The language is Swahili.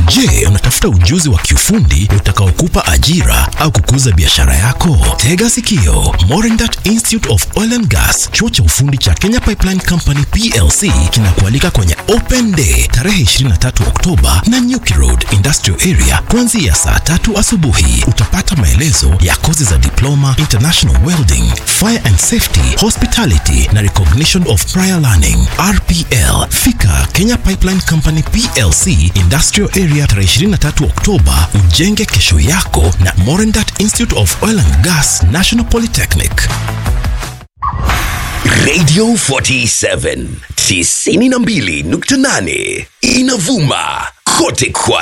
Je, unatafuta ujuzi wa kiufundi utakaokupa ajira au kukuza biashara yako? Tega sikio. Morindat Institute of Oil and Gas, chuo cha ufundi cha Kenya Pipeline Company PLC kinakualika kwenye Open Day tarehe 23 Oktoba na Nyuki Road Industrial Area kuanzia saa tatu asubuhi. Utapata maelezo ya kozi za diploma, international welding, fire and safety, hospitality na recognition of prior learning RPL. Fika Kenya Pipeline Company PLC Industrial Area tarehe 23 Oktoba, ujenge kesho yako na Morindat Institute of Oil and Gas National Polytechnic. Radio 47 92.8 inavuma kote kwa